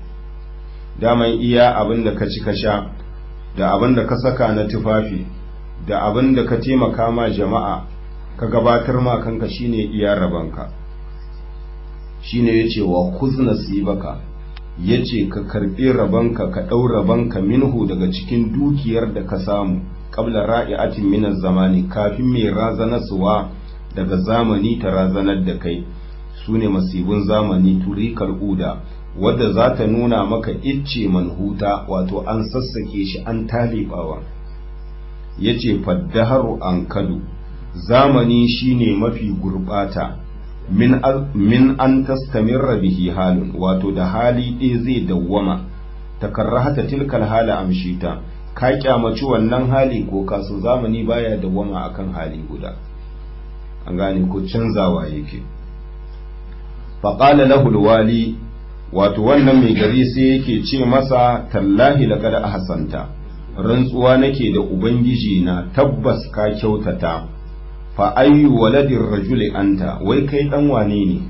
daman iya abin da ka ci ka sha da abin da ka saka na tufafi da abin da ka taimaka ma jama'a ka gabatar ma kanka shine iya rabanka shine yace wa kuz nasibaka yace ka karbi rabanka ka dau rabanka minhu daga cikin dukiyar da ka samu qabla ra'iatin min zamani kafin mai razanasuwa daga zamani ta razanar da kai su ne masibin zamani turikar uda wadda za ta nuna maka icce manhuta wato an sassake shi an talibawa ya ce faddaharu an kadu zamani shine mafi gurbata min, min an tastamirra bihi halin wato da hali ɗaya zai dawwama takarrahata tilkal hala amshita ka kyamaci wannan hali ko kasu zamani baya dawwama akan hali guda an gane ko canzawa yake faƙala lahul wali wato wannan mai gari sai yake ce masa tallahi laqad ahsanta rantsuwa nake da ubangiji na tabbas ka kyautata fa ayyu waladin rajuli anta wai kai dan wane ne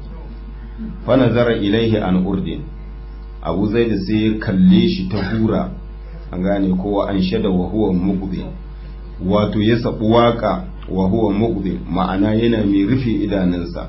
fa nazara ilaihi an urdin abu zaid sai ya kalle shi ta hura an gane kowa an shada wa huwa muqbi wato ya sabu waka wa huwa muqbi ma'ana yana mai rufe idanunsa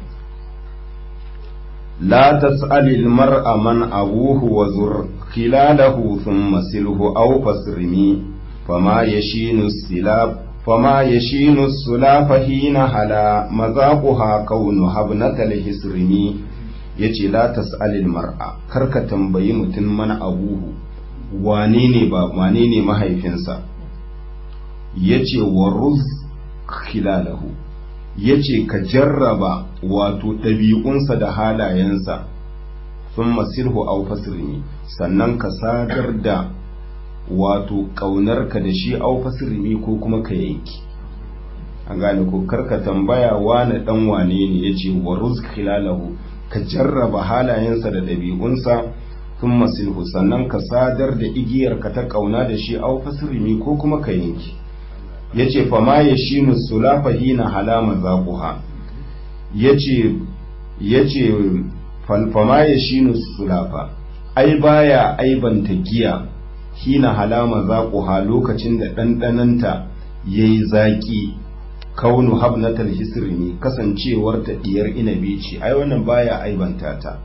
la tas'alil mar'a man abuhu wa zur khilalahu thumma silhu aw fasrimi fama yashinu silab fama yashinu sulafa hina hala mazaquha kaunu habnatal hisrimi yace la tas'alil mar'a karka tambayi mutum mana abuhu wane ne ba wane ne mahaifinsa yace waruz khilalahu yace ka jarraba wato ɗabi'unsa da halayensa sun masirhu au fasirni sannan ka sadar da wato ƙaunarka da shi au fasirni ko kuma ka yanki an gane ko karka tambaya wane ɗan wane ne ya ce wa khilalahu ka jarraba halayensa da ɗabi'unsa sun masilhu sannan ka sadar da igiyarka ta ƙauna da shi au fasirni ko kuma ka yanki ya ce fama ya shi musulafa hina halama zaƙuha ya ce fama ya shi sulafa ai baya aibanta giya hina halama zaƙuha lokacin da ɗanɗananta ya yi zaƙi kaunu habnatal hisrimi kasancewar ta ɗiyar inabi ce ai wannan baya aibanta ta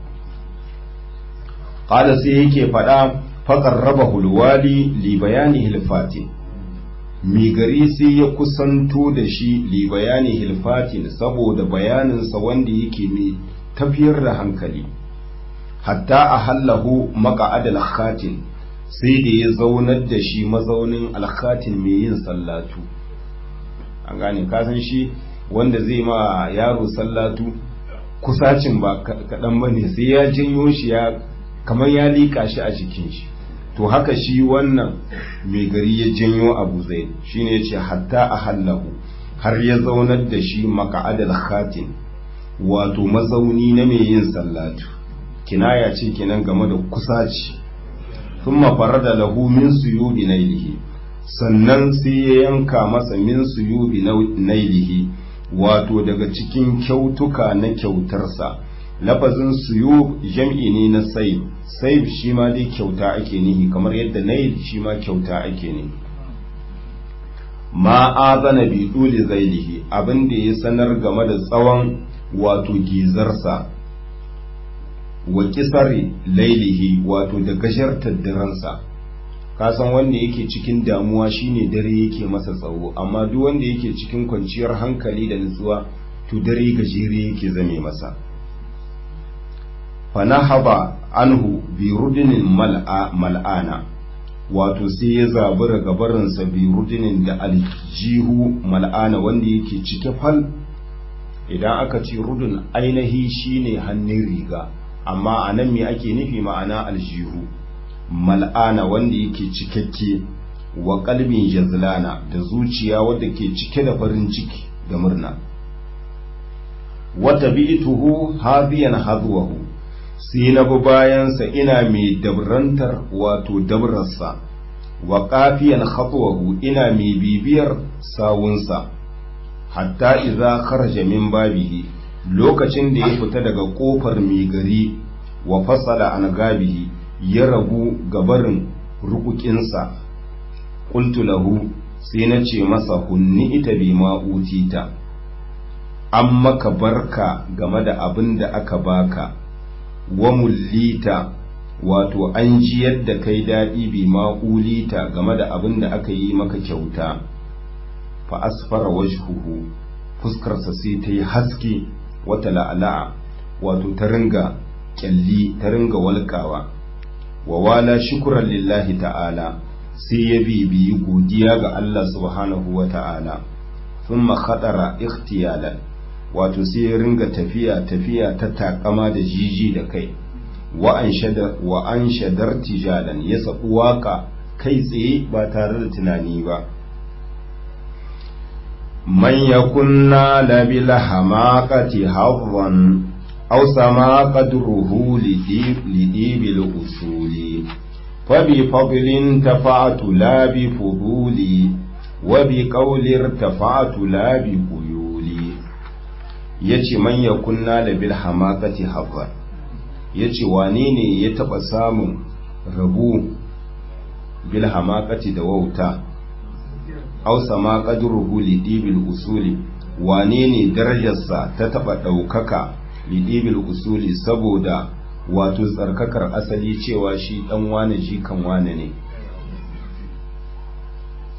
ƙada sai yake faɗa faƙar raba hulwali li bayani hilfatin mai gari sai ya kusanto da shi li bayani hilfatin saboda bayaninsa wanda yake mai tafiyar da hankali hatta a hallahu maka'adal khatin sai da ya zaunar da shi mazaunin alkhatin mai yin sallatu an gane kasan shi wanda zai ma yaro sallatu kusacin ba kaɗan ba ne sai ya janyo shi ya kamar ya liƙa shi a jikin shi to haka shi wannan mai gari ya janyo abu zai shine ya ce hatta a hallahu har ya zaunar da shi maka'adal khatin wato mazauni na mai yin sallatu kinaya ce kenan game da kusaci thumma farada lahu min suyudi nailihi sannan sai ya yanka masa min suyudi nailihi wato daga cikin kyautuka na kyautarsa lafazin suyu jam'i ne na sai sai shi ma dai kyauta ake nihi kamar yadda nail shi ma kyauta ake nihi ma azana bi duli zailihi abin da ya sanar game da tsawon wato gizarsa wa kisari lailihi wato da gashartar daransa kasan wanda yake cikin damuwa shine dare yake masa tsawo amma duk wanda yake cikin kwanciyar hankali da nutsuwa to dare gajere yake zame masa fanahaba anhu bi rudinin mal'ana wato sai ya zabura gabarinsa bi rudinin da aljihu mal'ana wanda yake cike fal idan aka ce rudun ainihi shine hannun riga amma a nan me ake nufi ma'ana aljihu mal'ana wanda yake cikakke wa kalbin jazlana da zuciya wadda ke cike da farin ciki da murna wata bi'tuhu hadiyan hadwahu sai na bi bayansa ina mai dabrantar wato dabrarsa wa kafiyan khatwahu ina mai bibiyar sawunsa hatta iza kharaja min babihi lokacin da ya fita daga kofar mai gari wa fasala an gabihi ya rabu gabarin rukukinsa qultu lahu sai na ce masa hunni ita bi ma utita an maka barka game da abin da aka baka wa mullita wato an ji yadda kai daɗi bi ma'ulita game da abin da aka yi maka kyauta fa asfara wajhuhu fuskarsa sai ta yi haske wata la'ala'a wato ta ringa kyalli ta ringa walƙawa wa wala shukuran lillahi ta'ala sai ya bibiyi godiya ga Allah subhanahu wa ta'ala thumma khadara ikhtiyalan wato sai ya ringa tafiya tafiya ta takama da jiji da kai wa an shadar tijalan ya sabu waka kai tsaye ba tare da tunani ba man yakunna labil hamaqati hawwan aw sama qadruhu lidibil usuli fa bi fadlin tafa'tu la bi fuduli wa bi qawli irtafa'tu la bi quyuli yace man yakunna labil hamaqati hawwan yace wane ne ya taba samun rabu bil hamaqati da wauta aw sama qadruhu lidibil usuli wane ne darajarsa ta taba daukaka lidibil usuli saboda wato tsarkakar asali cewa shi dan wane jikan wane ne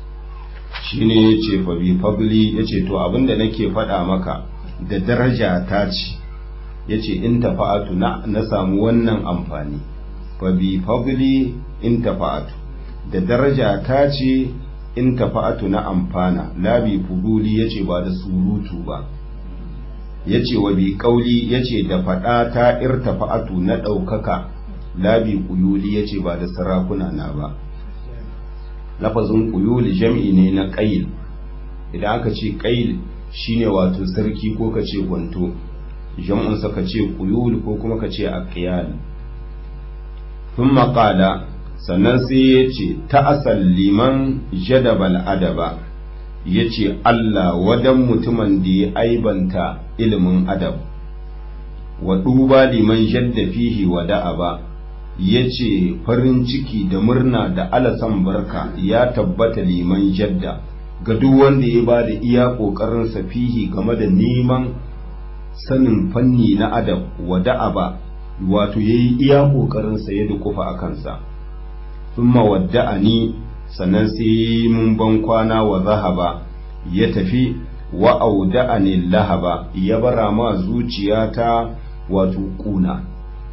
shine yace fa bi fadli yace to abinda nake faɗa maka da daraja ta ce yace in tafa'atu na na samu wannan amfani fa bi fadli in tafa'atu da daraja ta ce in tafa'atu na amfana la bi fuduli yace ba da surutu ba yace wa bi kauli yace da faɗa ta irtafa'atu na ɗaukaka la bi kuyuli yace ba da sarakuna na ba lafazin kuyuli jam'i ne na ƙayil idan aka ce ƙayil shine wato sarki ko ka ce gwanto jam'unsa ka ce kuyul ko kuma ka ce aqiyal sun maƙala sannan sai ya ce ta'asal liman jadabal adaba ya ce Allah wadan mutumin da ya aibanta ilimin adab wa duba liman jadda fihi wa da'aba ya ce farin ciki da murna da alasan barka ya tabbata liman jadda ga duk wanda ya ba da iya ƙoƙarinsa fihi game da neman sanin fanni na adab wa da'aba wato ya yi iya ƙoƙarinsa ya dukufa a kansa thumma wadda'ani sannan sai mun ban kwana wa zahaba ya tafi wa auda'ani lahaba ya bara ma zuciyata wato kuna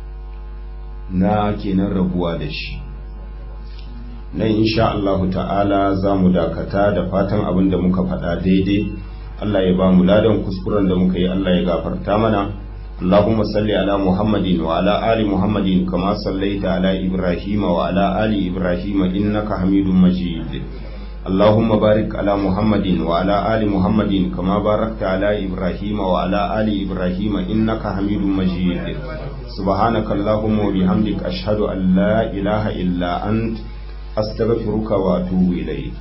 na kenan rabuwa da shi nan insha Allahu ta'ala za mu dakata da fatan abin da muka faɗa daidai Allah ya ba mu ladan kuskuren da muka yi Allah ya gafarta mana اللهم صل على محمد وعلى آل محمد كما صليت على إبراهيم وعلى آل إبراهيم إنك حميد مجيد اللهم بارك على محمد وعلى آل محمد كما باركت على إبراهيم وعلى آل إبراهيم إنك حميد مجيد سبحانك اللهم وبحمدك أشهد أن لا إله إلا أنت أستغفرك وأتوب إليك